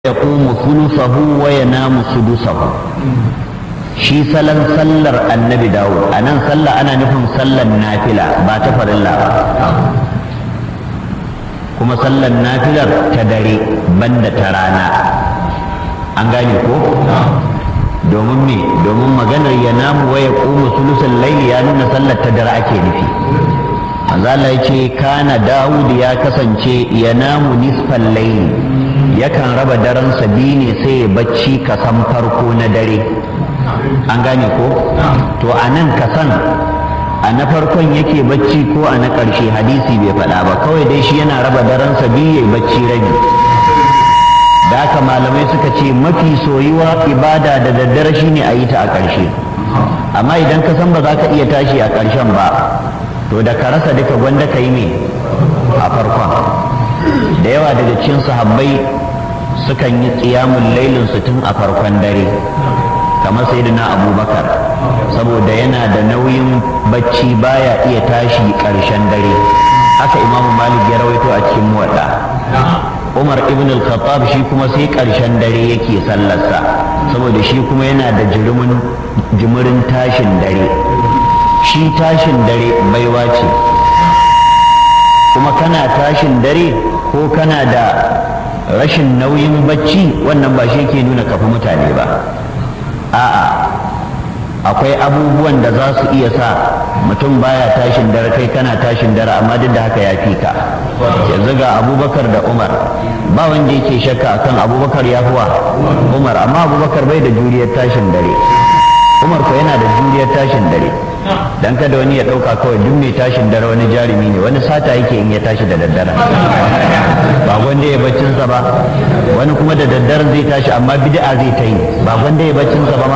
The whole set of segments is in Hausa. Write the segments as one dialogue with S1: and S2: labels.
S1: يقوم ثلثه وينام سدسه shi salon sallar annabi dawud a nan sallah ana nufin sallar nafila ba ta farilla ba kuma sallar nafilar ta dare banda ta rana an gane ko domin me domin maganar ya namu waya ƙumu sulusun laili ya nuna sallar ta dare ake nufi manzala ya ce kana dawud ya kasance ya namu nisfan laili yakan raba daransa biyu ne sai ya bacci kasan farko na dare an gane ko to a nan kasan a na farkon yake bacci ko a na ƙarshe hadisi bai faɗa ba kawai dai shi yana raba daransa biyu ya bacci rabi da haka malamai suka ce mafi soyuwa ibada da daddare shine a yi ta a ƙarshe amma idan ka san ba za ka iya tashi a ƙarshen ba to da ka rasa duka gwanda ka yi me a farkon da yawa daga cikin sahabbai sukan yi tsiyamun lailin su tun a farkon dare kamar sayyidina abubakar saboda yana da nauyin bacci baya iya tashi ƙarshen dare haka imamu malik ya rawaito a cikin muwadda umar ibn al-khattab shi kuma sai ƙarshen dare yake sallarsa saboda shi kuma yana da jimirin tashin dare shi tashin dare baiwa ce kuma kana tashin dare ko kana da rashin nauyin bacci wannan ba shi ke nuna kafi mutane ba a'a akwai abubuwan da za su iya sa mutum baya tashin dare kai kana tashin dare amma duk da haka ya fi ka yanzu ga abubakar da umar ba wanda yake shakka akan abubakar ya fi wa umar amma abubakar bai da juriyar tashin dare umar ko yana da juriyar tashin dare dan kada wani ya dauka kawai duk mai tashin dare wani jarumi ne wani sata yake in ya tashi da daddare ba gwanda ya baccinsa ba wani kuma da daddare zai tashi amma bid'a zai ta yi ba gwanda ya baccinsa ba ma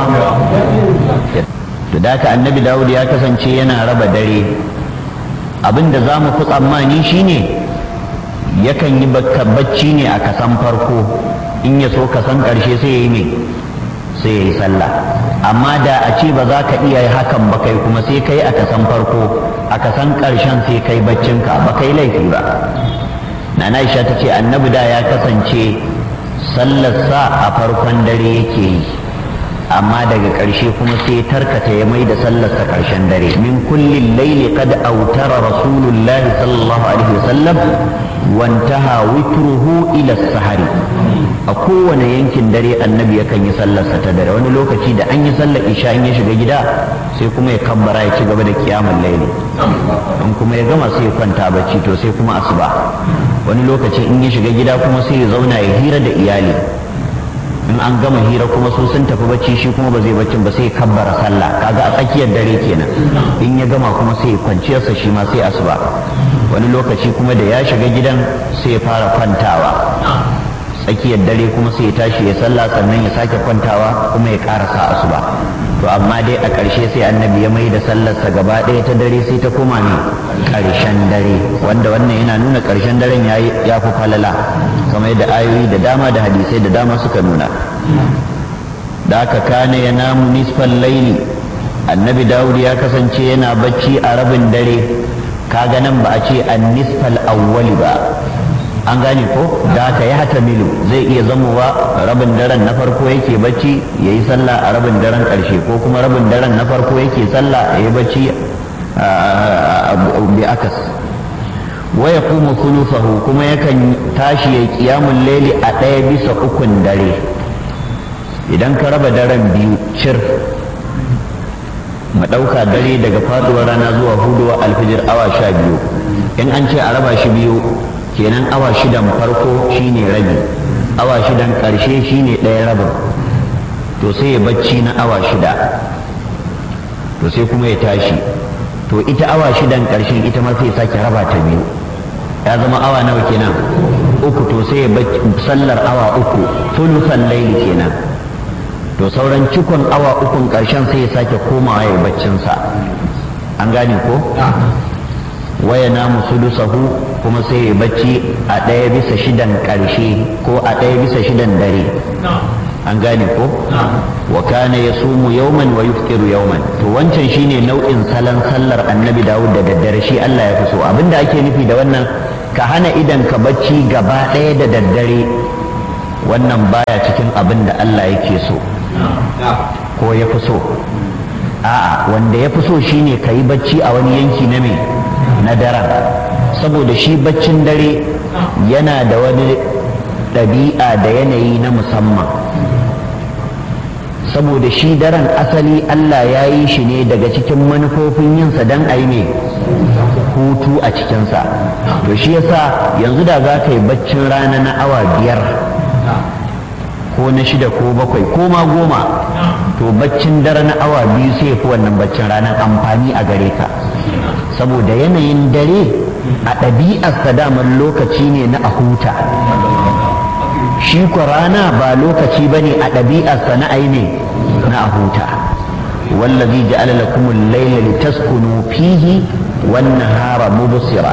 S1: to da haka annabi dawud ya kasance yana raba dare abin da za mu fi tsammani shine yakan yi bacci ne a kasan farko in ya so kasan karshe sai ya yi ne sai ya yi sallah amma da a ce ba za ka iya hakan ba kai kuma sai kai a kasan farko a kasan ƙarshen sai kai baccinka ba kai laifi ba nana Aisha ta ce annabi da ya kasance sallarsa a farkon dare yake yi amma daga ƙarshe kuma sai tarkata ya mai da sallarsa ƙarshen dare min kullin laili qad autara rasulullahi sallallahu alaihi wasallam wantaha witruhu ila sahari a kowane yankin dare annabi yakan yi sallarsa ta dare wani lokaci da an yi sallar isha in ya shiga gida sai kuma ya kabbara ya ci gaba da kiyamun laili in kuma ya gama sai ya kwanta bacci to sai kuma asuba wani lokaci in ya shiga gida kuma sai ya zauna ya hira da iyali in an gama hira kuma su sun tafi bacci shi kuma ba zai baccin ba sai ya kabbara sallah kaga a tsakiyar dare kenan in ya gama kuma sai ya kwanciyarsa shi ma sai asuba wani lokaci kuma da ya shiga gidan sai ya fara kwantawa tsakiyar dare kuma sai ya tashi ya sallah sannan ya sake kwantawa kuma ya karasa asuba to amma dai a ƙarshe sai annabi ya mai da sallarsa gaba ɗaya ta dare sai ta koma ne ƙarshen dare wanda wannan yana nuna ƙarshen daren ya fi falala kamar da ayoyi da dama da hadisai da dama suka nuna da aka kane ya namu nisfan laili annabi dawud ya kasance yana bacci a rabin dare kaga nan ba a ce an nisfal awwali ba an gane ko da aka yi hata milu zai iya zamowa rabin daren na farko yake bacci ya yi sallah a rabin daren ƙarshe ko kuma rabin daren na farko yake sallah ya yi bacci bi akas wa ya kuma sulusahu kuma yakan tashi ya kiyamun laili a ɗaya bisa ukun dare idan ka raba daren biyu cir mu ɗauka dare daga faduwar rana zuwa huduwa alfijir awa sha biyu in an ce a raba shi biyu kenan awa shidan farko shine rabi awa shidan ƙarshe shine ɗaya rabin to sai ya bacci na awa shida to sai kuma ya tashi to ita awa shidan ƙarshen ita ma sai sake raba ta biyu ya zama awa nawa kenan uku to sai ya sallar awa uku tulusan laili kenan to sauran cikon awa ukun ƙarshen sai ya sake komawa ya baccinsa an gane ko waya namu sulusahu kuma sai ya bacci a ɗaya bisa shidan ƙarshe ko a ɗaya bisa shidan dare an gane ko wa kana yasumu yawman wa yuftiru yawman to wancan shine nau'in salon sallar annabi Dawud da daddare shi Allah ya fi so abinda ake nufi da wannan ka hana idan ka bacci gaba ɗaya da daddare wannan baya cikin abin da Allah yake so ko ya fi so a'a wanda ya fi so shine ka yi bacci a wani yanki na me na daren saboda shi baccin dare yana da wani ɗabi'a da yanayi na musamman saboda shi daren asali Allah ya yi shi ne daga cikin manufofin yinsa don a yi mai hutu a cikinsa to shi yasa yanzu da za ka yi baccin rana na awa biyar ko na shida ko bakwai ko ma goma to baccin dare na awa biyu sai fi wannan baccin ranar amfani a gare ka saboda yanayin dare a ɗabi'arsa daman lokaci ne na a huta shi ku rana ba lokaci ba ne a ɗabi'arsa na aine na a huta wallazi ja'ala lakum al-layla litaskunu fihi wan-nahara mubsira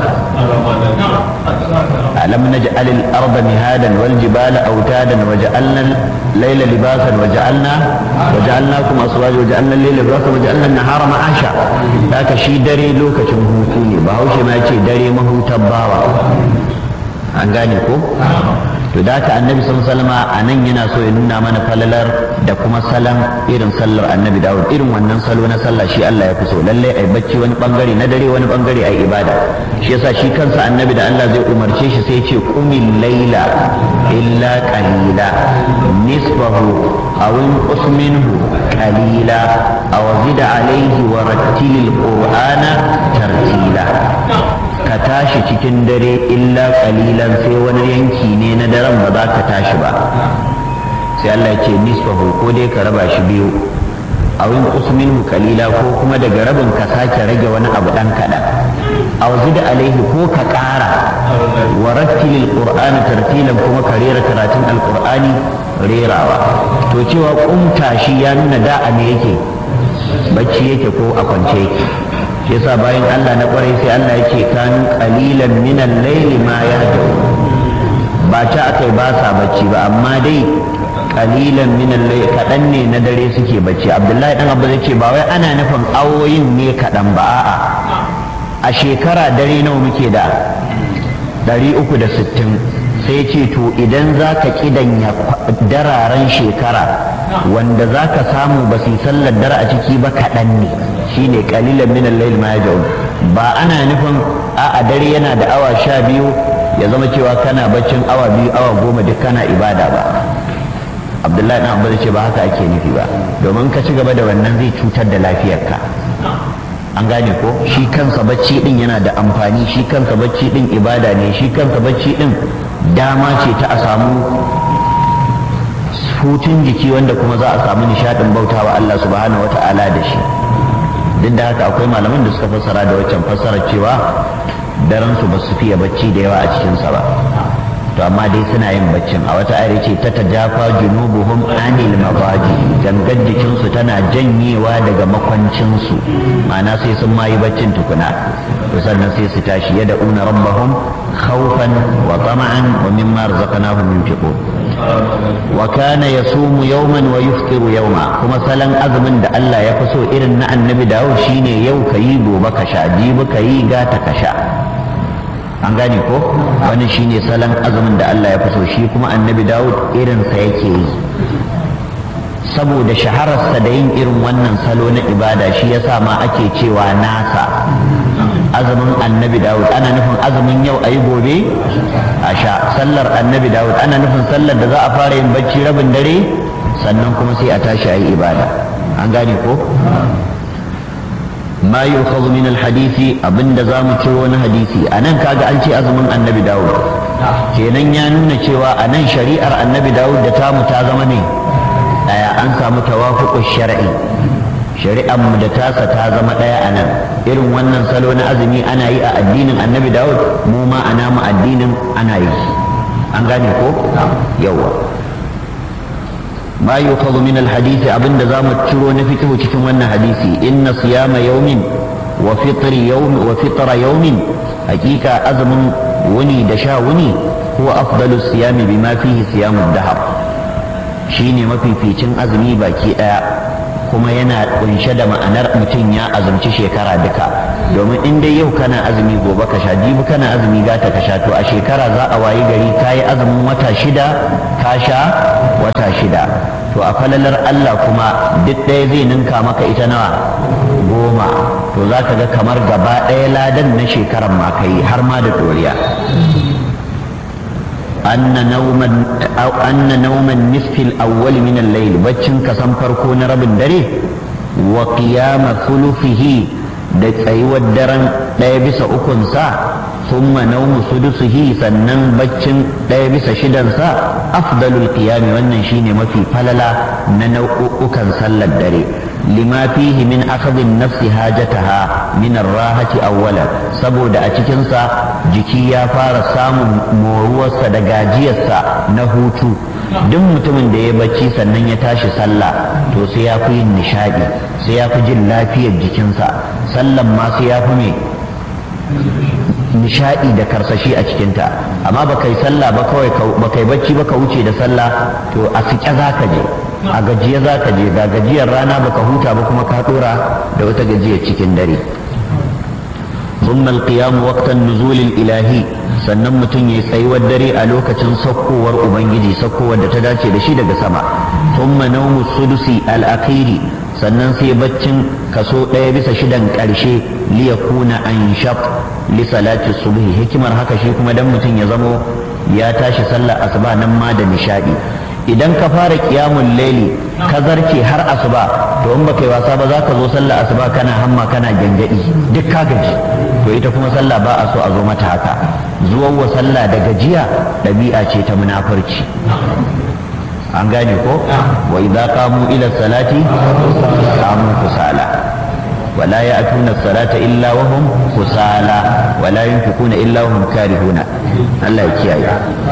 S1: alam naj'al al-arda mihadan wal jibala awtadan wa ja'alna al-layla libasan wa ja'alna wa ja'alnakum aswaja wa ja'alna al-layla libasan wa ja'alna an-nahara ma'asha haka shi dare lokacin hutu ne ba haushe ma yace dare mahutar bawa an gane ko to da haka annabi sun salama a nan yana so ya nuna mana falalar da kuma salon irin sallar annabi dawud irin wannan salo na sallah shi Allah ya fi so lalle ai bacci wani bangare na dare wani bangare ai ibada shi yasa shi kansa annabi da Allah zai umarce shi sai ce qumil laila illa qalila nisfahu aw inqus minhu qalila aw zid alayhi wa rattilil qur'ana tartila ka tashi cikin dare illa kalilan sai wani yanki ne na daren ba za ka tashi ba sai Allah ya ce nisfahu ko dai ka raba shi biyu a wani usminhu kalila ko kuma daga rabin ka sake rage wani abu dan kaɗan a da alaihi ko ka ƙara wa rattilil qur'ani tartilan kuma ka rera karatun alqur'ani rerawa to cewa kumta shi ya nuna da a me yake bacci yake ko a kwance yake shi yasa bayan Allah na kwarai sai Allah ya ce kanu qalilan min al-layli ma yahdaun ba ta akai ba sa bacci ba amma dai qalilan min al-layli kadan ne na dare suke bacci Abdullahi dan Abba ce ba wai ana nufin awoyin ne kadan ba a'a a shekara dare nawa muke da 360 sai ce to idan za ka kidanya dararen shekara wanda za ka samu ba su sallar dare a ciki ba kaɗan ne shine kalilan min al-layl ma yaj'un ba ana nufin a a dare yana da awa sha biyu ya zama cewa kana baccin awa biyu awa goma duk kana ibada ba abdullahi dan abbas ce ba haka ake nufi ba domin ka ci gaba da wannan zai cutar da lafiyarka an gane ko shi kansa bacci din yana da amfani shi kansa bacci din ibada ne shi kansa bacci din dama ce ta a samu hutun jiki wanda kuma za a samu nishadin bautawa Allah subhanahu wata'ala da shi duk da haka akwai malaman da suka fassara da waccan fassarar cewa daren su ba su fiye bacci da yawa a cikinsa ba to amma dai suna yin baccin a wata ayar ce ta tajafa junubuhum anil mabaji gangan jikinsu tana janyewa daga makwancinsu ma'ana sai sun mayi baccin tukuna to sannan sai su tashi yada una rabbahum khawfan wa tama'an wa mimma razaqnahum yunfiqun wa kana yasumu yawman wa yuftiru yawma kuma salan azumin da Allah ya fi so irin na annabi dawo shine yau kayi gobe ka sha jibi kayi gata ka sha an gane ko wani shine salon azumin da Allah ya fi so shi kuma annabi Dawud irinsa yake yi saboda shahararsa da yin irin wannan salo na ibada shi yasa ma ake cewa nasa azumin annabi Dawud ana nufin azumin yau ayi gobe a sha sallar annabi Dawud ana nufin sallar da za a fara yin bacci rabin dare sannan kuma sai a tashi ayi ibada an gane ko ما يؤخذ من الحديث abin da za mu ciro wani hadisi a nan kaga an ce azumin annabi dawud kenan ya nuna cewa a nan shari'ar annabi dawud da tamu ta zama ne daya an samu tawafuqu shar'i shari'ar mu da tasa ta zama daya a nan irin wannan salo na azumi ana yi a addinin annabi dawud mu ma ana mu addinin ana yi an gane ko yawa ما يؤخذ من الحديث أبن دزام تشرو نفكه تكون وانا حديثي إن صيام يوم وفطر يوم وفطر يوم حقيقة أزم وني دشا وني هو أفضل الصيام بما فيه صيام الدهر شيني ما في فيتن أزمي باكي kuma yana kunshe da ma'anar mutum ya azumci shekara duka domin in dai yau kana azumi gobe ka sha jibi kana azumi gata ka sha to a shekara za a wayi gari ka yi azumin wata shida ka sha wata shida to a falalar Allah kuma duk ɗaya zai ninka maka ita nawa goma to za ka ga kamar gaba ɗaya ladan na shekaran ma ka yi har ma da ɗoriya أن نوم أو أن نوم النصف الأول من الليل بتشن كسم فركون رب الدري وقيام ثلثه da tsayuwar daren ɗaya bisa ukunsa thumma naumu sudusihi sannan baccin ɗaya bisa shidansa afdalul qiyami wannan shine mafi falala na nau'ukan sallar dare lima fihi min akhdhin nafsi hajataha min ar-rahati awwalan saboda a cikinsa jiki ya fara samun moruwarsa da gajiyarsa na hutu duk mutumin da ya bacci sannan ya tashi sallah to sai ya fi yin nishadi sai ya fi jin lafiyar jikinsa sallan ma sai ya fi mai nishadi da karsashi a cikinta amma ba kai sallah ba kawai ba kai bacci ba ka wuce da sallah to a sike za ka je a gajiya za ka je ga gajiyar rana baka huta ba kuma ka dora da wata gajiyar cikin dare ثم القيام وقت النزول الإلهي sannan mutum ya tsayuwar dare a lokacin saukowar ubangiji saukowar da ta dace da shi daga sama thumma nawmu sudusi al-akhiri sannan sai baccin kaso ɗaya bisa shidan ƙarshe li yakuna anshab li salati subhi hikimar haka shi kuma dan mutum ya zamo ya tashi sallar asuba nan ma da nishadi idan ka fara kiyamun laili ka zarce har asuba to in baka yi wasa ba za ka zo sallar asuba kana hamma kana gyangyaɗi duk ka gaji to ita kuma sallah ba a so a zo mata haka zuwan wa sallah da gajiya ɗabi'a ce ta munafurci an gane ko wa idza qamu ila salati qamu kusala ولا يأتون الصلاة إلا وهم كسالى ولا ينفقون إلا وهم كارهون الله يكيا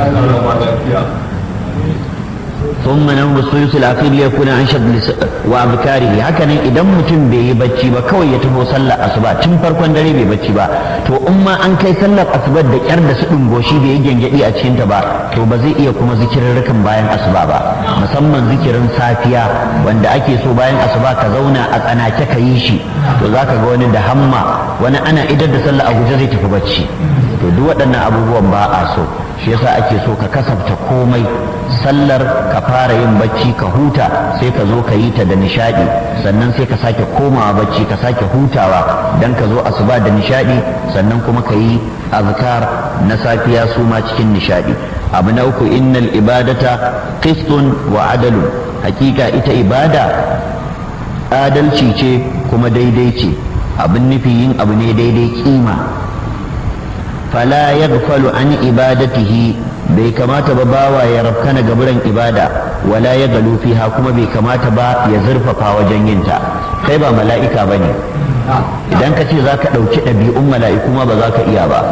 S1: ثم نوم الثلث الأخير ليكون أنشط وأذكاره هكذا إذا متم بي بچي با كوي يتفو صلى أصبا تم فرقون دري بي بچي با تو أما أن كي صلى أصبا دا كرد سئن غوشي بي يجن جدي أتشين تبا تو بزي إيا كما ذكر ركم باين أصبا با مسمى ذكر سافيا وان دا أكي سو باين أصبا كزونا أنا كك يشي to za ka ga wani da hamma wani ana idar da sallah a guje zai tafi bacci to duk waɗannan abubuwan ba a so shi yasa ake so ka kasafta komai sallar ka fara yin bacci ka huta sai ka zo ka yi ta da nishadi sannan sai ka sake komawa bacci ka sake hutawa dan ka zo asuba da nishadi sannan kuma ka yi azkar na safiya su ma cikin nishadi abu na uku innal ibadata qistun wa adalun hakika ita ibada adalci ce kuma daidai ce abin nufi yin abu ne daidai kima fala yaghfalu an ibadatihi bai kamata ba bawa ya rafkana gaburan ibada wala ya galu fiha kuma bai kamata ba ya zurfafa wajen yinta kai ba mala'ika bane idan ka ce za ka ɗauki ɗabi'un mala'iku ma ba za ka iya ba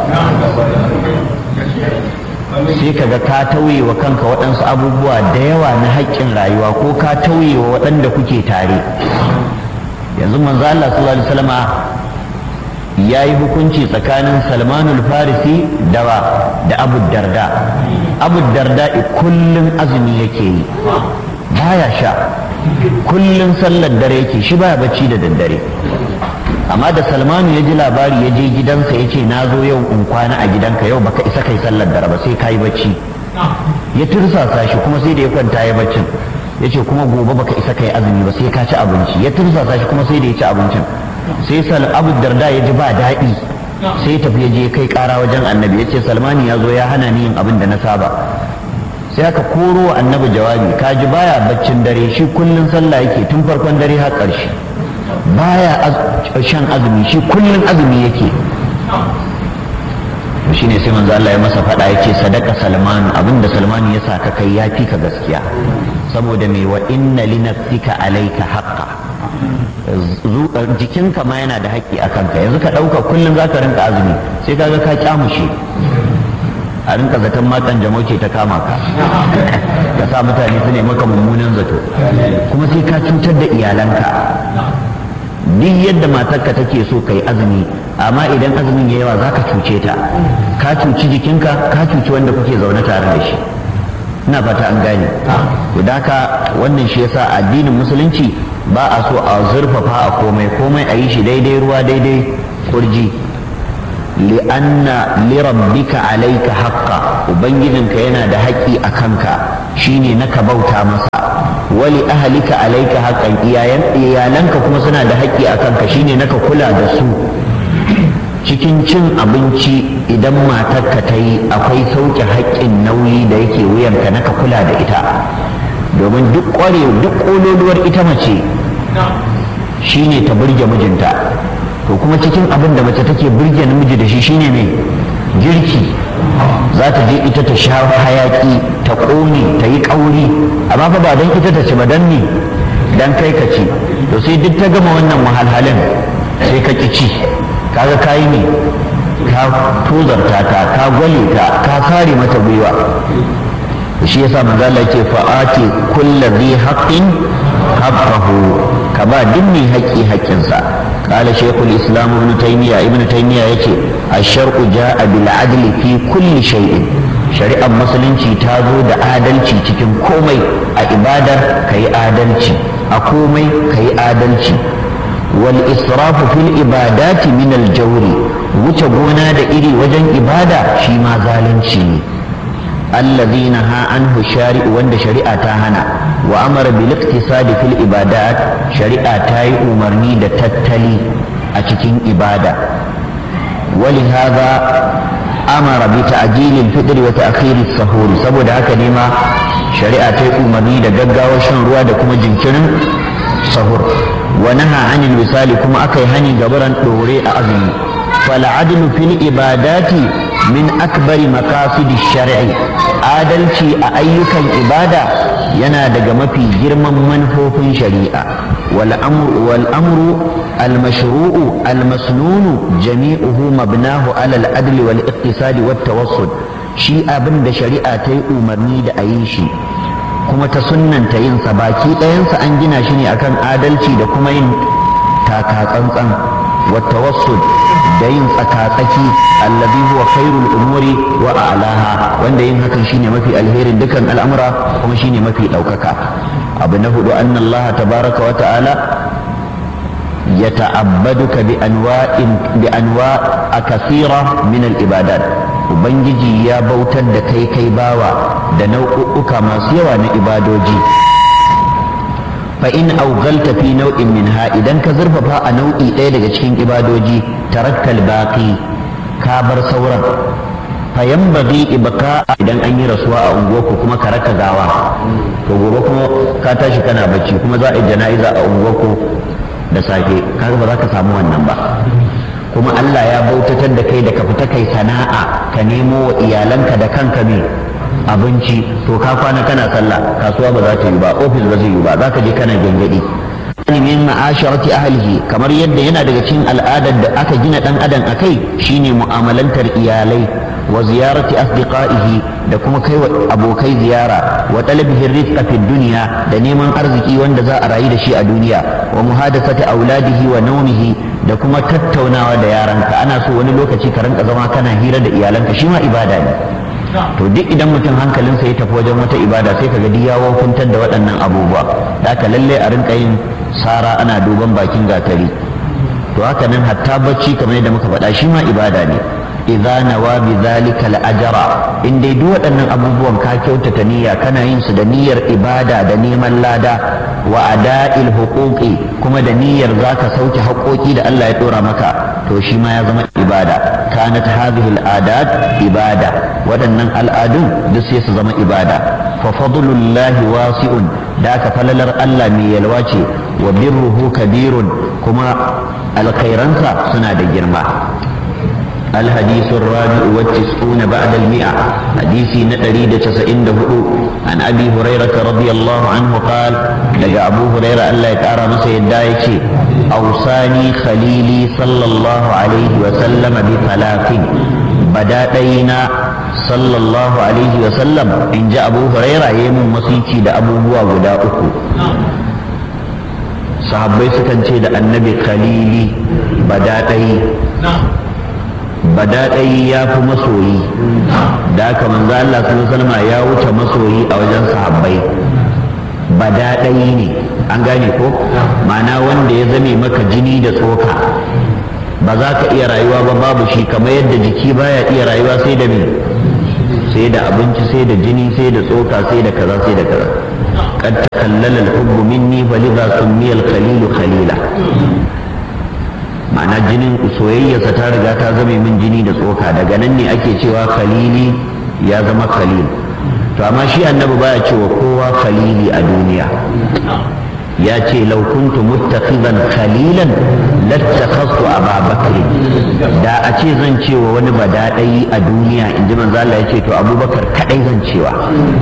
S1: sai ka ga ka tauye wa kanka waɗansu abubuwa da yawa na haƙƙin rayuwa ko ka tauye wa waɗanda kuke tare yanzu manzo Allah sallallahu alaihi wasallama ya yi hukunci tsakanin salmanul farisi dawa da abu darda abu darda kullum azumi yake yi baya sha kullum sallar dare yake shi baya bacci da daddare amma da salmanu ya ji labari ya je gidansa ya ce na zo yau in kwana a gidanka yau baka isa kai sallar dare ba sai ka yi bacci ya tursasa shi kuma sai da ya kwanta ya baccin ya ce kuma gobe baka isa kai azumi ba sai ka ci abinci ya tursasa shi kuma sai da ya ci abincin sai sal abu darda ya ji ba daɗi sai tafi ya je kai ƙara wajen annabi ya ce salmani ya zo ya hana ni yin abin da na saba sai aka koro wa annabi jawabi ka ji baya baccin dare shi kullun sallah yake tun farkon dare har ƙarshe baya shan azumi shi kullun azumi yake to shine sai manzo Allah ya masa faɗa yake sadaka salmanu abinda salmanu ya sa ka kai ya fi ka gaskiya saboda mai wa inna li nafsika alayka haqqa jikinka ma yana da haƙƙi a kanka yanzu ka ɗauka kullum za ka rinka azumi sai ka ga ka kyamushe a rinka zaton matan jamau ce ta kama ka ka sa mutane su ne maka mummunan zato kuma sai ka cutar da iyalanka duk yadda matarka take so ka yi azumi amma idan azumin ya yawa za ka cuce ta ka cuci jikinka ka cuci wanda kuke zaune tare da shi ina fata an gane da haka wannan shi yasa addinin musulunci ba a so a zurfafa a komai komai a yi shi daidai ruwa daidai kurji li'anna lirabbika alayka haqqa ubangijinka yana da haƙƙi a kanka shine na ka bauta masa wali ahlika alayka haqqan iyalanka kuma suna da haƙƙi a kanka shine na ka kula da su cikin cin abinci idan matarka ta yi akwai sauke haƙƙin nauyi da yake wuyanka na ka kula da ita domin duk ƙware duk ƙololuwar ita mace shine ta burge mijinta to kuma cikin abin da mace take burge namiji da shi shine mai girki za ta je ita ta sha hayaki ta ƙone ta yi ƙauri amma fa ba don ita ta ci ba don ne don kai ka ci to sai duk ta gama wannan wahalhalin sai ka ƙi ci kaga kayi ne ka tozarta ta ka gwale ta ka kare mata gwiwa shi yasa manzo Allah yake fa'ati kulli dhi haqqin haqqahu ka ba duk mai haƙƙi haƙƙinsa قال شيخ الإسلام ابن تيمية ابن تيمية يتي الشرع جاء بالعدل في كل شيء شريعة مسلم تازو دا آدلتي تكن كومي أعبادة كي آدلتي أكومي كي آدلتي والإسراف في الإبادات من الجور وتبونا دا إري وجن إبادة شيما ظالنتي الذي نهى عنه الشارع وند شريعة تاهنا وأمر بالاقتصاد في الإبادات شريعة تاي أمرني دا تتلي أتكين إبادة ولهذا أمر بتعجيل الفطر وتأخير السحور سبو دعك لما شريعة تاي أمرني دا ققا وشن روا دا كما جنكنا سحور ونهى عن الوصال كما أكي هني قبرا دوري أعظم فالعدل في الإبادات min akbari makasidi shari'i adalci a ayyukan ibada yana daga mafi girman manufofin shari'a wal amru wal amru al mashru'u al masnunu jami'uhu mabnahu ala al adl wal iqtisad wat tawassul shi abin da shari'a ta yi umarni da a yi shi kuma ta sunnanta yin sa baki ɗayansa an gina shi ne akan adalci da kuma yin taka tsantsan wat tawassul da yin tsakatsaki allazi huwa khairul umuri wa a'laha wanda yin hakan shine mafi alherin dukan al'amura kuma shine mafi daukaka abu na hudu anna Allah tabaraka wa ta'ala yata'abbaduka bi anwa'in bi anwa'a kathira min al-ibadat ubangiji ya bautar da kai kai bawa da nau'uka masu yawa na ibadoji fa in augalta fi nau'in minha idan ka zurfafa a nau'i ɗaya daga cikin ibadoji tarakkal baqi ka bar sauran fa yanbaghi ibqa idan an yi rasuwa a unguwarku kuma ka raka gawa to gobe kuma ka tashi kana bacci kuma za a yi jana'iza a unguwarku da safe kaga ba za ka samu wannan ba kuma Allah ya bautatar da kai da ka fita kai sana'a ka nemo wa iyalanka da kanka ne abinci to ka kwana kana sallah kasuwa ba za ta yi ba ofis ba zai yi ba za ka je kana gangadi min ma'asharati ahlihi kamar yadda yana daga cikin al'adar da aka gina dan adam akai shine mu'amalantar iyalai wa ziyarati asdiqaihi da kuma kai wa abokai ziyara wa talabihi rizqa fi dunya da neman arziki wanda za a rayu da shi a duniya wa muhadathati auladihi wa nawmihi da kuma tattaunawa da yaranka ana so wani lokaci ka rinka zama kana hira da iyalanka shi ma ibada ne to duk idan mutum hankalinsa ya tafi wajen wata ibada sai kaga duk ya wofuntar da waɗannan abubuwa da ka lalle a rinka yin sara ana duban bakin gatari to haka nan hatta bacci kamar yadda muka faɗa shi ma ibada ne idza nawa bi zalika al-ajra in dai duk waɗannan abubuwan ka kyautata niyya kana yin su da niyyar ibada da neman lada wa ada'il huquqi kuma da niyyar zaka sauke haƙoƙi da Allah ya dora maka to shi ma ya zama ibada kanat hadhihi al-adat ibada waɗannan al'adun duk sai su zama ibada fa fadlullahi wasi'un da ka falalar Allah mai yalwa ce wa birruhu kabirun kuma alkhairansa suna da girma الحديث الرابع والتسعون بعد المئة حديث نتريد تسعين دهدو عن أبي هريرة رضي الله عنه قال لقى أبو هريرة ألا يتعرى مسيد دايتي أوصاني خليلي صلى الله عليه وسلم بثلاث بداتينا صلى الله عليه وسلم إن جاء أبو هريرة يمن مسيتي دا أبو هو ودا أكو sahabbai sukan ce da annabi khalili badaɗai badaɗai ya fi masoyi da aka manzo Allah sallallahu alaihi ya wuce masoyi a wajen sahabbai badaɗai ne an gane ko ma'ana wanda ya zame maka jini da tsoka ba za ka iya rayuwa ba babu shi kamar yadda jiki baya iya rayuwa sai da me sai da abinci sai da jini sai da tsoka sai da kaza sai da kaza قد تخلل الحب مني فلذا سمي الخليل خليلا ma'ana jinin soyayyarsa ta riga ta zame min jini da tsoka daga nan ne ake cewa khalili ya zama khalil to amma shi annabi baya cewa kowa khalili a duniya ya ce law kuntu muttakhizan khalilan lattakhadtu aba bakr da a ce zan cewa wani badadai a duniya inji manzo Allah ya ce to abubakar kadai zan cewa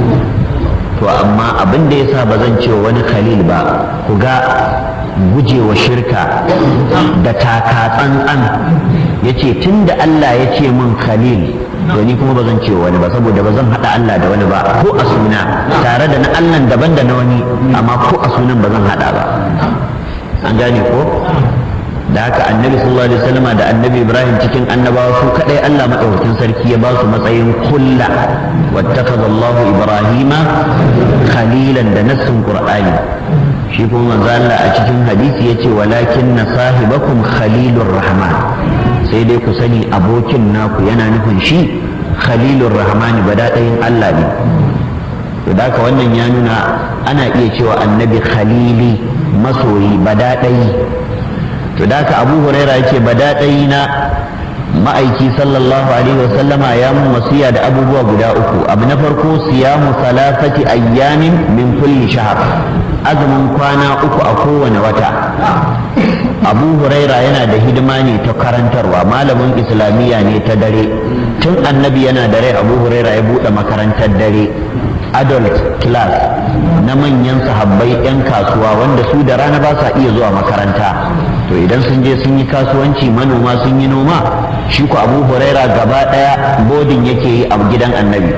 S1: to amma abin da yasa ba zan cewa wani khalil ba ku ga gujewa shirka da taka tsantsan ya ce tun da Allah ya ce min khalil to ni kuma ba zan ce wani ba saboda ba zan haɗa Allah da wani ba ko a suna tare da na Allah daban da na wani amma ko a sunan ba zan haɗa ba an gane ko da haka annabi sallallahu alaihi wasallam da annabi ibrahim cikin annabawa su kadai Allah madaukakin sarki ya ba su matsayin kulla wattakhadha Allahu ibrahima khalilan da nassin qur'ani shi kuma manzo Allah a cikin hadisi yace walakin na sahibakum khalilur rahman sai dai ku sani abokin naku yana nufin shi khalilur rahman badadayin Allah ne to da haka wannan ya nuna ana iya cewa annabi khalili masoyi badadayi to da haka abu huraira yace badadayi na ma'aiki sallallahu alaihi wasallama ya mun wasiya da abubuwa guda uku abu na farko siyamu salasati ayyamin min kulli shahr azumin kwana uku a kowane wata abu huraira yana da hidima ne ta karantarwa malamin islamiyya ne ta dare tun annabi yana da rai abu huraira ya buɗe makarantar dare adult class na manyan sahabbai 'yan kasuwa wanda su da rana ba sa iya zuwa makaranta to idan sun je sun yi kasuwanci manoma sun yi noma shi ku abu huraira gaba ɗaya bodin yake yi a gidan annabi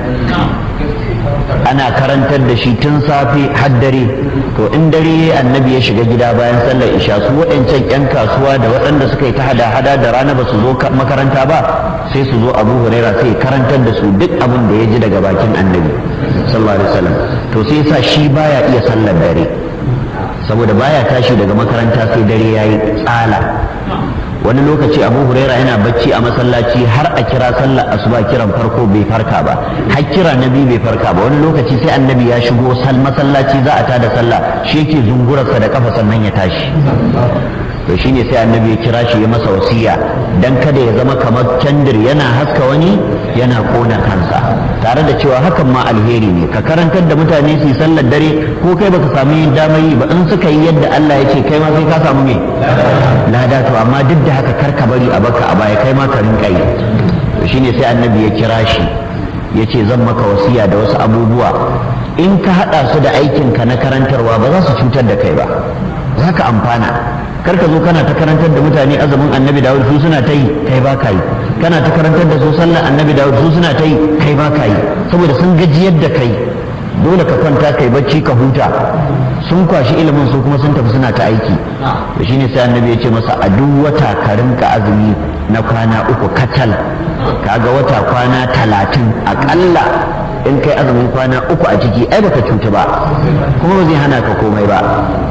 S1: ana karantar da shi tun safe har dare to in dare annabi ya shiga gida bayan sallar isha su waɗancan 'yan kasuwa da waɗanda suka yi ta hada-hada da rana ba su zo makaranta ba sai su zo abu huraira sai karantar da su duk abin da ya ji daga bakin annabi sallallahu alaihi wasallam to sai yasa shi baya iya sallar dare saboda baya tashi daga makaranta sai dare yayi tsala wani lokaci abu huraira yana bacci a masallaci har a kira sallar asuba kiran farko bai farka ba har kira na biyu bai farka ba wani lokaci sai annabi ya shigo sal masallaci za a tada sallah shi yake zungurarsa da kafa sannan ya tashi to shine sai annabi ya kira shi ya masa wasiya dan kada ya zama kamar kendir yana haska wani yana kona kansa tare da cewa hakan ma alheri ne ka karantar da mutane su yi sallar dare ko kai baka samu yin damar yi ba in suka yi yadda Allah ya ce kai ma sai ka samu me lada to amma duk da haka kar ka bari a baka a baya kai ma ka rinka yi to shine sai annabi ya kira shi ya ce zan maka wasiya da wasu abubuwa in ka haɗa su da aikinka na karantarwa ba za su cutar da kai ba za ka amfana kar ka zo kana ta karantar da mutane azumin annabi dawud su suna ta yi kai ba ka yi kana ta karantar da su sallar annabi dawud su suna ta yi kai ba ka yi saboda sun gajiyar da kai dole ka kwanta kai bacci ka huta sun kwashi ilimin su kuma sun tafi suna ta aiki to shine sai annabi ya ce masa a duk wata ka rinka azumi na kwana uku katal kaga wata kwana talatin akalla in kai azumin kwana uku a ciki ai baka cuta ba kuma ba zai hana ka komai ba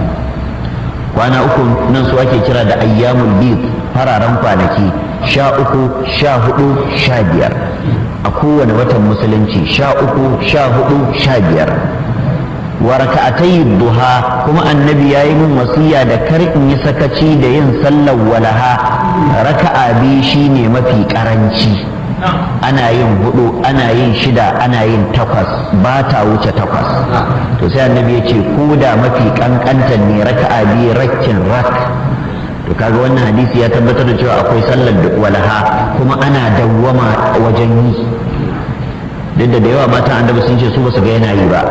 S1: kwana uku nan su ake kira da ayyamul bid fararen kwanaki sha uku sha hudu sha biyar a kowane watan musulunci sha uku sha hudu sha biyar wa raka'atai duha kuma annabi ya yi min wasiya da kar in yi sakaci da yin sallar walaha raka'a biyu shine mafi karanci ana yin hudu ana yin shida ana yin takwas ba ta wuce takwas to sai annabi ya ce ko da mafi kankantar ne raka'a biyu rakkin rak to kaga wannan hadisi ya tabbatar da cewa akwai sallar walaha kuma ana dawwama wajen yi duk da da yawa matan annabi sun ce su ba su ga yana yi ba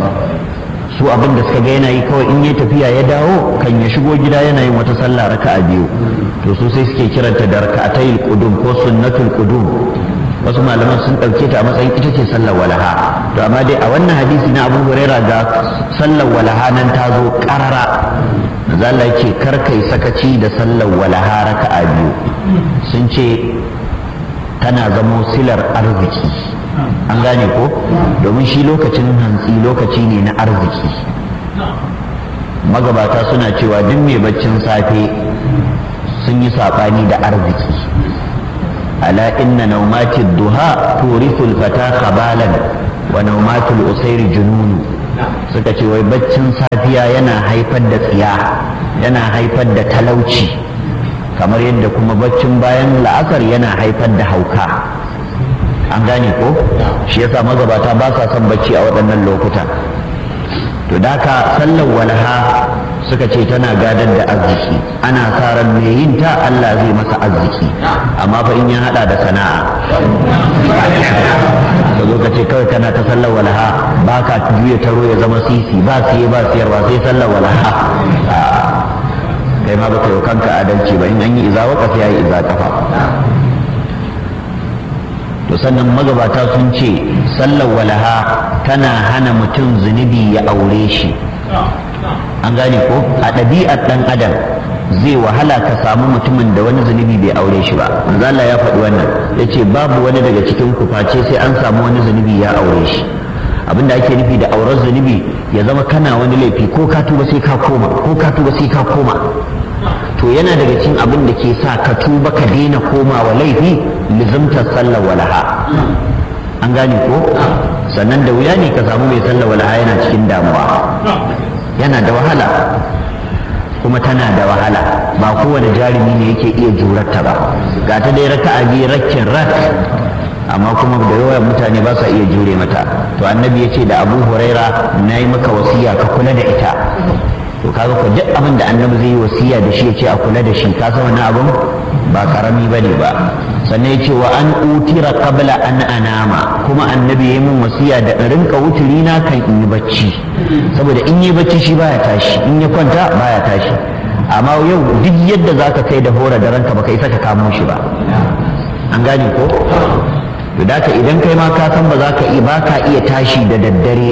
S1: su abin da suka ga yana yi kawai in ya tafiya ya dawo kan ya shigo gida yana yin wata sallah raka'a biyu to su sai suke kiranta da raka'atayil qudum ko sunnatul qudum wasu malaman sun ɗauke ta a matsayin ita ce sallar walaha to amma dai a wannan hadisi na abu huraira ga sallar walaha nan ta zo ƙarara zalla ce kar kai sakaci da sallar walaha raka'a biyu sun ce tana zamo silar arziki an gane ko domin shi lokacin hantsi lokaci ne na arziki magabata suna cewa duk mai baccin safe sun yi saɓani da arziki ala inna naumati duha turithul fata khabalan wa naumatul usairi jununu suka ce wai baccin safiya yana haifar da tsiya yana haifar da talauci kamar yadda kuma baccin bayan la'asar yana haifar da hauka an gane ko shi yasa magabata ba sa son bacci a waɗannan lokuta to daka sallar walaha suka ce tana gadar da arziki ana sa ran mai yin ta Allah zai masa arziki amma fa in ya hada da sana'a ka zo ka ce kawai kana ta sallar walaha ba ka juya taro ya zama sisi ba siye ba siyarwa sai sallar walaha kai ma baka yi kanka adalci ba in an yi iza waka sai ya yi iza kafa to sannan magabata sun ce sallar walaha tana hana mutum zunubi ya aure shi an gane ko a ɗabi'ar ɗan adam zai wahala ka samu mutumin da wani zunubi bai aure shi ba manzala ya faɗi wannan ya ce babu wani daga cikin ku face sai an samu wani zunubi ya aure shi abinda ake nufi da auren zunubi ya zama kana wani laifi ko ka tuba sai ka koma ko ka tuba sai ka koma to yana daga cikin abin da ke sa ka tuba ka daina komawa laifi lizimtar sallar walaha an gane ko sannan da wuya ne ka samu mai sallar walaha yana cikin damuwa yana da wahala kuma tana da wahala ba kowane jarumi ne yake iya jurarta ba ga ta dai raka a biyu rakkin rak amma kuma da yawan mutane ba sa iya jure mata to annabi ya ce da abu huraira na yi maka wasiya ka kula da ita to kaga ko duk abin da annabi zai yi wasiya da shi ya ce a kula da shi ka san wannan abin ba karami bane ba sannan ya ce wa an utira qabla an anama kuma annabi ya yi min wasiya da in rinka wuturi na kan in yi bacci saboda in yi bacci shi baya tashi in ya kwanta baya tashi amma yau duk yadda zaka kai da hora da ranka baka isa ka kamo shi ba an gane ko to da idan kai ma ka san ba za ka iya ba ka iya tashi da daddare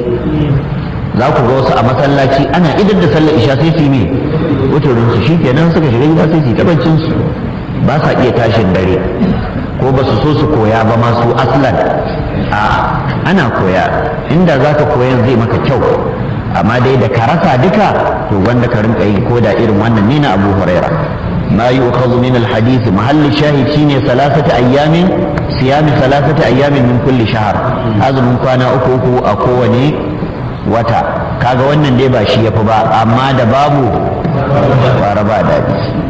S1: za ku ga wasu a masallaci ana idar da sallar isha sai su yi wuturin su shikenan suka shiga gida sai su yi tabbacin su ba sa iya tashin dare ko ba su so su koya ba ma su aslan a ana koya inda za ka koyan zai maka kyau amma dai da ka rasa duka to wanda ka rinka yi ko da irin wannan ne na abu huraira ما يؤخذ من الحديث محل الشاهد شيني ثلاثة أيام صيام ثلاثة أيام من كل شهر هذا من كان أكو أكو أكوني وتا kaga wannan dai ba shi yafi ba amma da babu fara ba daɗi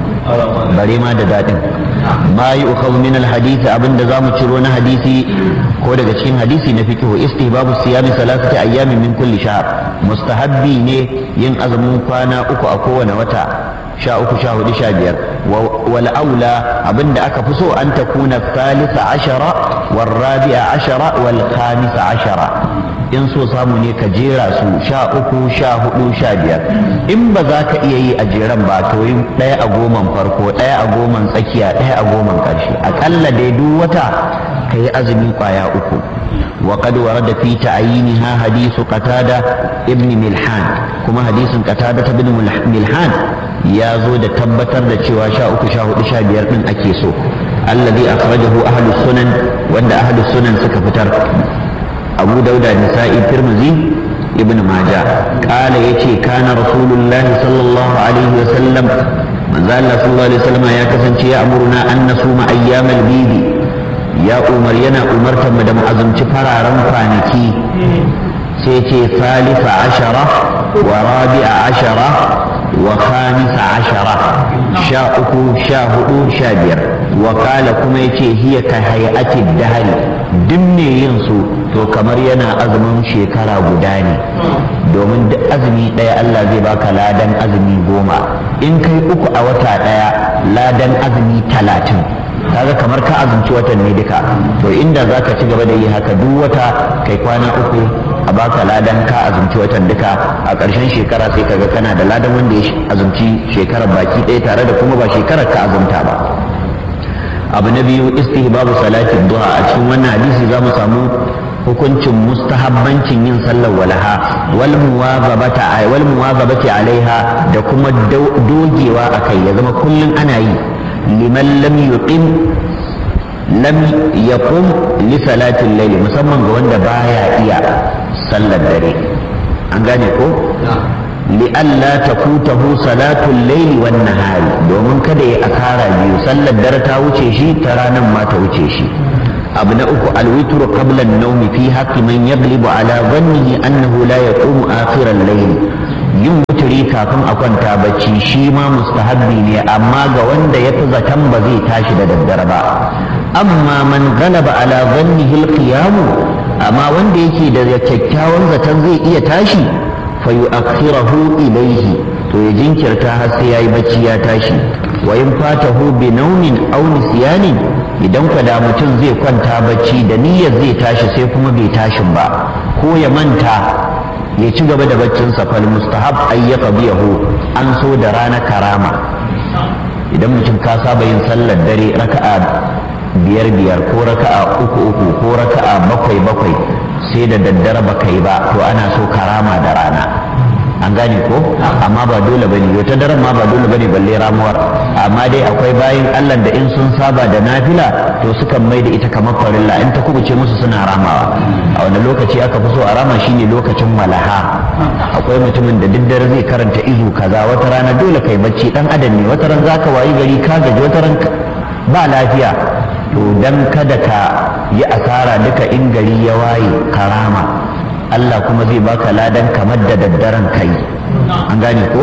S1: bare ma da daɗin ma yi ukhadhu min alhadith abinda zamu ciro na hadisi ko daga cikin hadisi na fiqh istihbabu siyami salasati ayyamin min kulli shahr mustahabbi ne yin azumin kwana uku a kowane wata sha uku sha hudu sha biyar wal aula abinda aka fi so an takuna thalitha ashara wal rabi'a ashara wal khamisa ashara in so samu ne ka jera su sha uku sha hudu sha biyar in ba za ka iya yi a jeran ba to yi ɗaya a goman farko ɗaya a goman tsakiya ɗaya a goman ƙarshe aƙalla dai duk wata ka yi azumi ƙwaya uku وقد ورد في تعيينها حديث قتادة ابن ملحان كما حديث قتادة بن ملحان يا زود تبتر دا cewa sha uku sha hudu sha biyar din ake so alladhi akhrajahu ahlu sunan wanda ahlu sunan suka fitar abu dauda nisa'i tirmidhi ibn majah qala yace kana rasulullahi sallallahu alaihi wasallam manzo Allah sallallahu alaihi wasallam ya kasance ya amuruna an nasuma ayyamal bidi ya umar yana umartar mu da mu azumci fararen kwanaki sai ce salisa ashara wa rabi'a ashara wa khamisa ashara sha uku sha hudu sha biyar wa kala kuma yace hiya ka hay'ati dahari duk ne yin su to kamar yana azumin shekara guda ne domin duk azumi ɗaya Allah zai baka ladan azumi goma in kai uku a wata ɗaya ladan azumi talatin kaga kamar ka azumci watan ne duka to inda za ka ci gaba da yi haka duk wata kai kwana uku a baka ladan ka azumci watan duka a ƙarshen shekara sai kaga kana da ladan wanda ya azumci shekarar baki ɗaya tare da kuma ba shekarar ka azumta ba abu na biyu istihbabu salatin duha a cikin wannan hadisi za mu samu hukuncin mustahabbancin yin sallar walaha wal muwazabata wal muwazabati alaiha da kuma dogewa akai ya zama kullun ana yi liman lam yuqim lam yaqum li salatil layl musamman ga wanda baya iya sallar dare an gane ko li'alla takutahu salatul layli wan nahari domin kada ya akara biyu sallar dare ta wuce shi ta ranar ma ta wuce shi abu na uku alwitr qabla an-nawm fi haqqi man yaglibu ala dhannihi annahu la yaqumu akhir al-layl yin wuturi kafin a kwanta bacci shi ma mustahabbi ne amma ga wanda ya fi zaton ba zai tashi da daddare ba amma man galaba ala dhannihi al-qiyam amma wanda yake da kyakkyawan zaton zai iya tashi fa yu'akhirahu ilayhi to ya jinkirta har sai yayi bacci ya tashi wa in fatahu bi naumin aw nisyanin idan ka da mutum zai kwanta bacci da niyyar zai tashi sai kuma bai tashin ba ko ya manta ya ci gaba da baccinsa fal mustahab ay yaqdiyahu an so da rana karama idan mutum ka saba yin sallar dare raka'a biyar biyar ko raka'a uku uku ko raka'a bakwai bakwai sai da daddare baka yi ba to ana so karama da rana an gane ko amma ba dole bane yau ta daren ma ba dole bane balle ramuwar amma dai akwai bayin Allah da in sun saba da nafila to sukan mai da ita kamar farilla in ta kubuce musu suna ramawa a wani lokaci aka fi so a rama shine lokacin malaha akwai mutumin da dare zai karanta izu kaza wata rana dole kai bacci dan adam ne wata ran zaka wayi gari ka gaji wata ran ba lafiya to dan kada ka yi asara duka in gari ya waye karama Allah kuma zai baka ladan kamar da daddaren kai an gane ko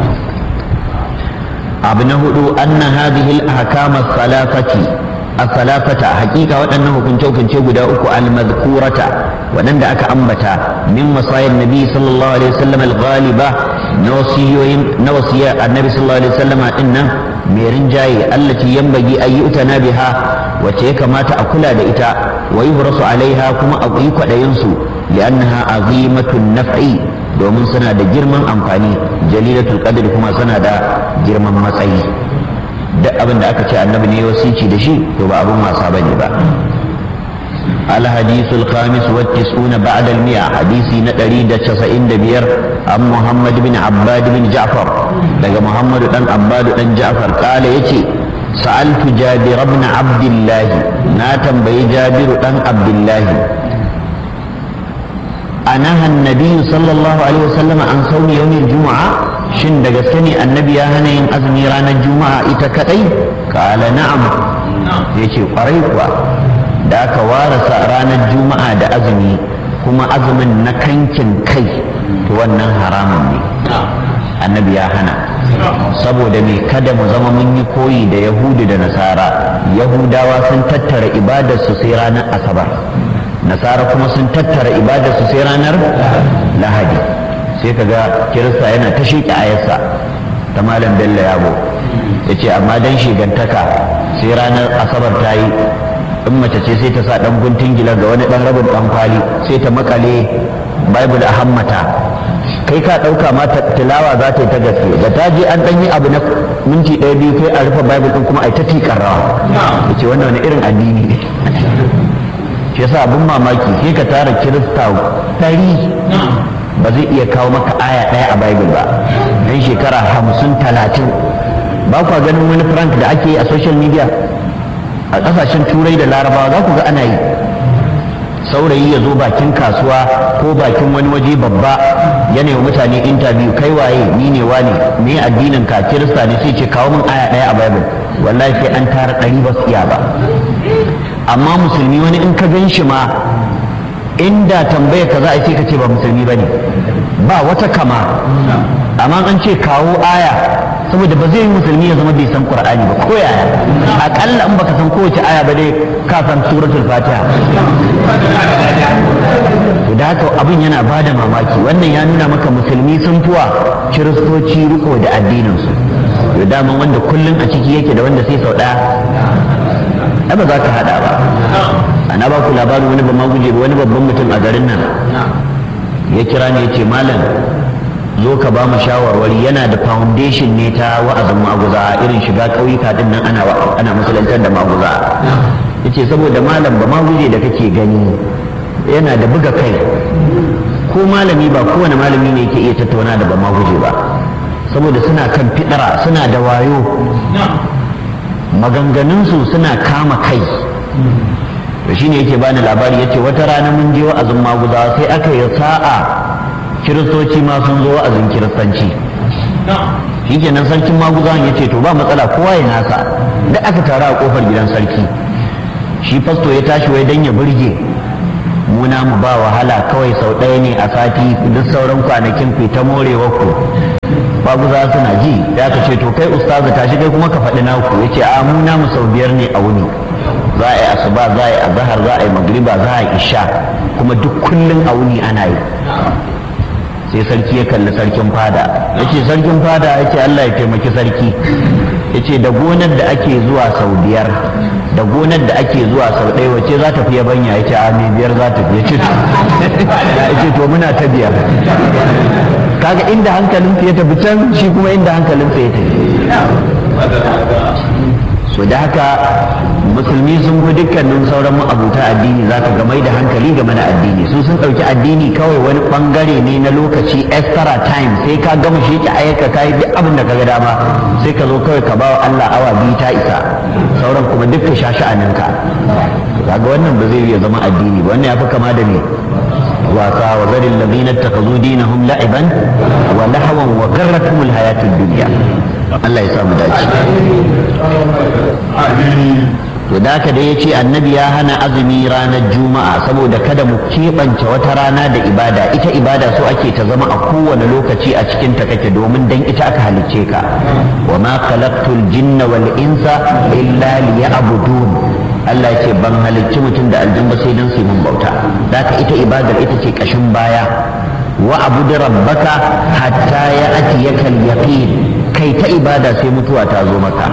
S1: abu na hudu anna hadhihi al-ahkam as-salafati as-salafata hakika waɗannan hukunce hukunce guda uku al-madhkurata waɗanda aka ambata min masayin nabi sallallahu alaihi wasallam al-ghaliba na wasiyoyin na wasiya annabi sallallahu alaihi wasallam din nan mai rinjaye allati yanbaghi ayyutana biha wacce ya kamata a kula da ita wa yuhrasu alaiha kuma a yi kwaɗayin su li'annaha azimatun naf'i domin suna da girman amfani jalilatul qadr kuma suna da girman matsayi duk abin da aka ce annabi ne wasici da shi to ba abin wasa bane ba الحديث الخامس والتسعون بعد المئة حديثي نتريد تسعين دبير عن محمد بن عباد بن جعفر لقى محمد بن عباد بن جعفر قال يتي سألت جابر بن عبد الله ناتم بي جابر بن عبد الله أنهى النبي صلى الله عليه وسلم عن صوم يوم الجمعة شن دقسني النبي هنين أزمي رانا الجمعة إتكتي قال نعم يتي قريبا da aka warasa ranar juma'a da azumi kuma azumin na kankin kai to wannan haramun ne annabi ya hana saboda me kada mu zama mun yi koyi da yahudu da nasara yahudawa sun tattara ibadarsu sai ranar asabar nasara kuma sun tattara ibadarsu sai ranar lahadi sai kaga kirista yana ta shiƙi ayarsa ta malam bello yabo ya ce amma dan shigantaka sai ranar asabar ta yi in mace ce sai ta sa dan guntun gila ga wani dan rabin dan kwali sai ta makale bible a hammata kai ka dauka ma tilawa za ta yi ta gaske da ta je an dan yi abu na minti ɗaya biyu kai a rufe bible din kuma ai ta tikar rawa yace wannan wani irin addini ne shi yasa abin mamaki sai ka tara kirista ɗari ba zai iya kawo maka aya ɗaya a bible ba dan shekara hamsin talatin ba kwa ganin wani prank da ake yi a social media a ƙasashen turai da larabawa za ku ga ana yi saurayi ya zo bakin kasuwa ko bakin wani waje babba yana wa mutane interview kai waye ni ne wane me addinin ka kirista ne sai ce kawo min aya ɗaya a bible wallahi sai an tara ɗari ba su iya ba amma musulmi wani in ka gan shi ma inda tambaya ka za a ce ka ce ba musulmi ba ne ba wata kama amma an ce kawo aya saboda ba zai yi musulmi ya zama bai san qur'ani ba ko yaya akalla in baka san kowace aya ba dai ka san suratul fatiha to da haka abin yana bada mamaki wannan ya nuna maka musulmi sun fuwa kiristoci riko da addinin su to daman wanda kullun a ciki yake da wanda sai sau daya ai ba za ka hada ba ana ba ku labarin wani ba maguje wani babban mutum a garin nan ya kira ne ya ce malam zo ka ba mu shawarwari yana da foundation ne ta wa'azin maguza irin shiga ƙauyuka din nan ana ana musulantar da maguza yace saboda malam ba maguje da kake gani yana da buga kai ko malami ba kowane malami ne yake iya tattauna da ba maguje ba saboda suna kan fidara suna da wayo maganganunsu suna kama kai to shine yake bani labari yace wata rana mun je wa'azin maguza sai aka yi sa'a kiristoci ma sun zo wa'azin kiristanci shi kenan sarkin maguzawan ya ce to ba matsala kowa ya nasa da aka taru a kofar gidan sarki shi fasto ya tashi wai dan ya burge muna mu ba wahala kawai sau ɗaya ne a sati duk sauran kwanakin ku ta morewa ku maguza suna ji ya ka ce to kai ustazu tashi kai kuma ka faɗi naku ya ce a mu namu sau biyar ne a wuni za a yi asuba za a yi azahar za a yi magriba za a yi isha kuma duk kullum a wuni ana yi sai sarki ya kalli sarkin fada ya ce sarkin fada ya ce Allah ya taimaki sarki ya ce da gonar da ake zuwa sau biyar da gonar da ake zuwa sau ɗaya wace za ta fi yabanya ya ce a mai biyar za ta fi ya ce to muna ta biyar kaga inda hankalin ya tafi can shi kuma inda hankalin ya tafi so da haka musulmi sun fi dukkanin sauran ma'abuta addini za ka gamai da hankali game da addini su sun ɗauki addini kawai wani ɓangare ne na lokaci extra time sai ka gama shi ki ayyuka ka yi duk abin da ka ga dama sai ka zo kawai ka bawa Allah awa biyu ta isa sauran kuma duk ka sha sha'aninka kaga wannan ba zai iya zama addini ba wannan ya fi kama da me wasa wa zarin ladina takazu dinahum la'iban wa lahawan wa garratuhum alhayatud dunya Allah ya samu dace to da haka dai yace annabi ya hana azumi ranar juma'a saboda kada mu keɓance wata rana da ibada ita ibada so ake ta zama a kowane lokaci a cikin ta kake domin dan ita aka halicce ka wa ma khalaqtul jinna wal insa illa liya'budun Allah ce ban halicci mutum da aljanna sai dan su mun bauta haka ita ibadar ita ce kashin baya wa abudu rabbaka hatta ya atiyaka al-yaqin kai ta ibada sai mutuwa ta zo maka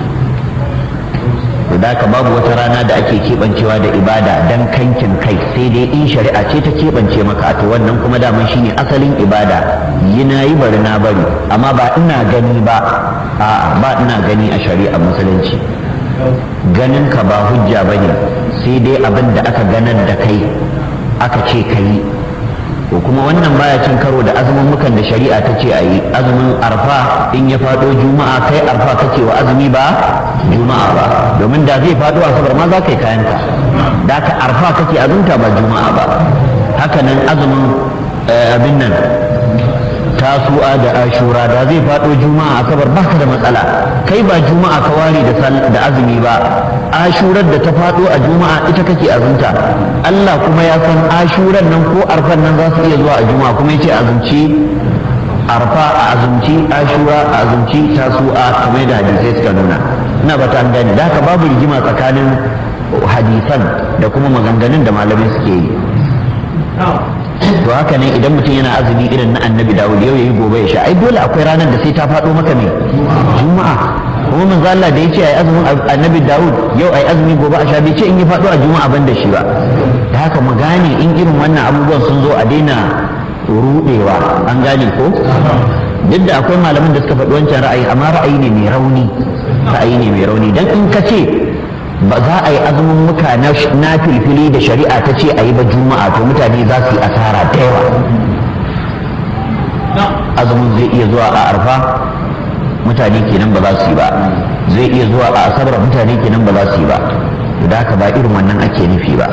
S1: da ka babu wata rana da ake keɓancewa da ibada dan kankin kai sai dai in shari'a ce ta keɓance maka to wannan kuma daman shine asalin ibada yi na yi bari na bari amma ba ina gani ba a'a ba ina gani a shari'a musulunci ganin ka ba hujja bane sai dai abin da aka ganar da kai aka ce ka yi ko kuma wannan baya cin karo da azumin mukan da shari'a ta ce a yi azumin arfa in ya faɗo juma'a kai arfa kake wa azumi ba juma'a ba domin da zai faɗo asabar ma za ka yi kayanka da ka arfa kake azumta ba juma'a ba haka nan azumin abin nan tasu'a da ashura da zai faɗo juma'a asabar baka da matsala kai ba juma'a ka ware da azumi ba ashurar da ta faɗo a juma'a ita kake azumta Allah kuma ya san ashuran nan ko arfan nan za su iya zuwa a juma'a kuma yace azumci arfa a azumci ashura a azumci tasu'a kamar da hadisai suka nuna ina ba ta gani da haka babu rigima tsakanin hadisan da kuma maganganun da malamai suke yi to haka ne idan mutum yana azumi irin na annabi dawud yau yayi gobe ya sha ai dole akwai ranar da sai ta faɗo maka ne juma'a kuma manzo Allah da yace ai azumin annabi dawud yau ai azumi gobe a sha bai ce in yi faɗo a juma'a ban da shi ba da haka mu gane in irin wannan abubuwan sun zo a daina rudewa an gane ko duk da akwai malaman da suka faɗi wancan ra'ayi amma ra'ayi ne mai rauni ra'ayi ne mai rauni dan in ka ce ba za a yi azumin muka na filfili da shari'a ta ce a yi ba juma'a to mutane za su yi asara da yawa azumin zai iya zuwa a arfa mutane kenan ba za su yi ba zai iya zuwa a asabar mutane kenan ba za su yi ba da haka ba irin wannan ake nufi ba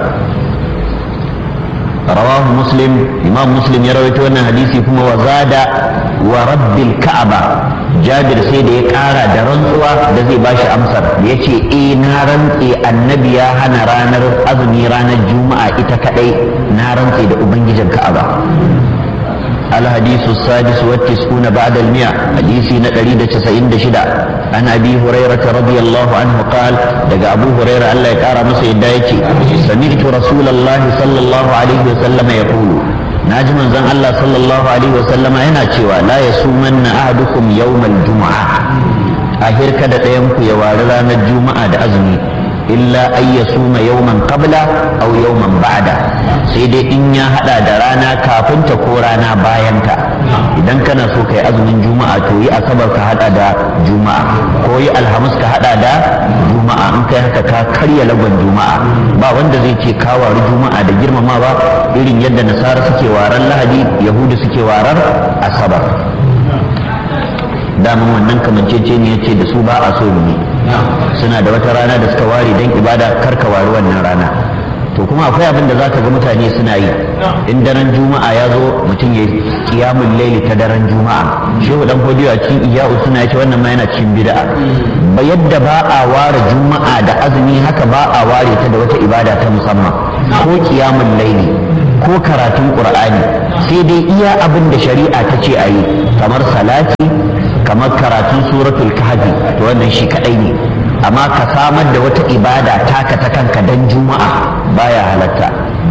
S1: rawahu muslim imam muslim ya rawaito wannan hadisi kuma wa zada wa rabbil ka'aba jabir sai da ya kara da rantsuwa da zai bashi amsar da ya ce eh na rantse annabi ya hana ranar azumi ranar juma'a ita kadai na rantse da ubangijin ka'aba الحديث السادس والتسعون بعد المئة حديث نقريد تسعين دشدا عن أبي هريرة رضي الله عنه قال دقى أبو هريرة ألا يكار مسيد دايتي سمعت رسول الله صلى الله عليه وسلم يقول ناجم زن الله صلى الله عليه وسلم هنا تشوى لا يصومن أحدكم يوم الجمعة أهير كده يمكو يوارلا الجمعة دا أزمي illa an ya suma yawman qabla aw yawman ba'da sai dai in ya hada da rana kafin ta ko rana bayan ta idan kana so kai azumin juma'a to yi asabar ka hada da juma'a ko yi alhamis ka hada da juma'a in kai haka ka karya lagon juma'a ba wanda zai ce ka wari juma'a da girmamawa irin yadda nasara suke waran lahadi yahudu suke warar asabar daman wannan kamancece ne ya ce da su ba a so ne suna da wata rana da suka ware don ibada karka wari wannan rana to kuma akwai abin da za ka ga mutane suna yi in daren juma'a ya zo mutum ya kiyamun laili ta daren juma'a shehu dan fodiyo a cikin iya'u suna ce wannan ma yana cikin bid'a ba yadda ba a ware juma'a da azumi haka ba a ware ta da wata ibada ta musamman ko kiyamun laili ko karatun qur'ani sai dai iya abin da shari'a ta ce a yi kamar salati kamar karatun suratul kahfi to wannan shi kadai ne amma ka samar da wata ibada taka ta kanka dan juma'a baya halatta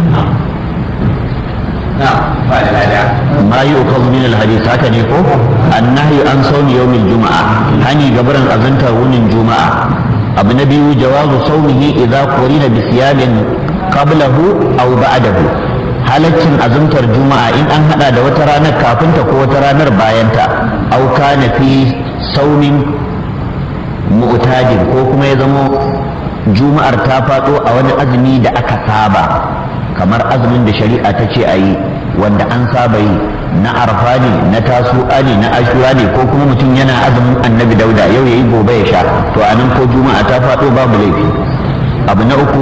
S1: ma yi ukazu min alhadis haka ne ko annahi an sauni yawmin juma'a hani gabaran azantar wunin juma'a abu na biyu jawazu saumihi idza qurina bi siyamin qablahu aw ba'dahu halaccin azumtar juma'a in an hada da wata ranar kafinta ko wata ranar bayanta aw kana fi saumin mu'tadin ko kuma ya zamo juma'ar ta faɗo a wani azumi da aka saba kamar azumin da shari'a ta ce a yi wanda an saba yi na arfa ne na tasu'a ne na ashura ne ko kuma mutum yana azumin annabi dauda yau yayi gobe ya sha to a nan ko juma'a ta faɗo babu laifi abu na uku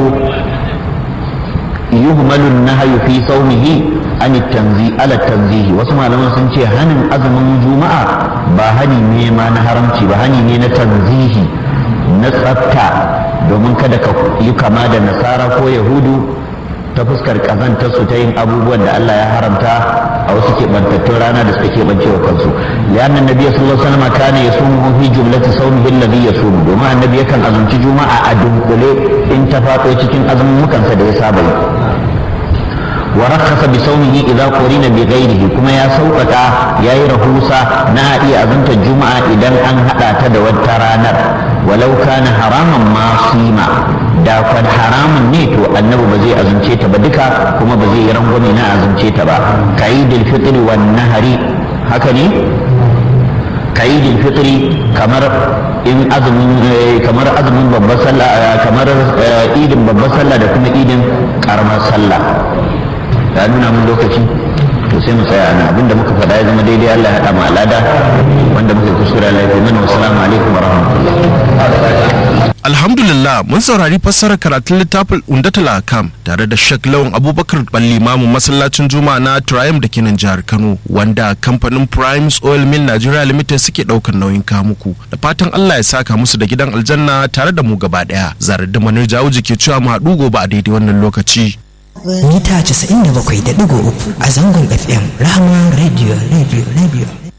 S1: yuhmalu nahyu fi sawmihi an tanzi ala tanzihi wasu malaman sun ce hanin azumin juma'a ba hani ne ma na haramci ba hani ne na tanzihi na tsafta domin kada ka yi kama da nasara ko yahudu ta fuskar kazantar su ta yin abubuwan da Allah ya haramta a wasu keɓantattun rana da suka keɓance wa kansu lianna nabiyyu sallallahu alaihi wasallam kana yasumu fi jumlati sawmihi alladhi yasumu domin annabi yakan azumci juma'a a dunkule in ta faɗo cikin azumin mukansa da ya saba yi wa rakhasa bi sawmihi idza qurina bi ghairihi kuma ya sauƙaƙa yayi rahusa na iya azumtar juma'a idan an hada ta da wata ranar walau kana haraman ma sima da kwan haramun ne to annabi ba zai azumce ta ba duka kuma ba zai yi rangwame na azumce ta ba kaidil fitri wan nahari haka ne kaidil fitri kamar in azumin kamar azumin babbar sallah kamar idin babbar sallah da kuma idin karamar sallah ya nuna mun lokaci to sai mu tsaya nan abinda muka faɗa ya zama daidai Allah ya haɗa mu alada wanda muka kuskura Allah ya mana wassalamu alaikum wa rahmatullahi
S2: Alhamdulillah mun saurari fassarar karatun littafin Undatul Akam tare da Sheikh Lawan Abubakar Balli Mamu masallacin Juma'a na Triumph da kenan jihar Kano wanda kamfanin Primes Oil Mill Nigeria Limited suke daukar nauyin kamuku da fatan Allah ya saka musu da gidan aljanna tare da mu gaba daya zarar da manar jawo ke cewa mu haɗu gobe a daidai wannan lokaci
S3: mita 97.3 a zangon fm rahama radio radio radio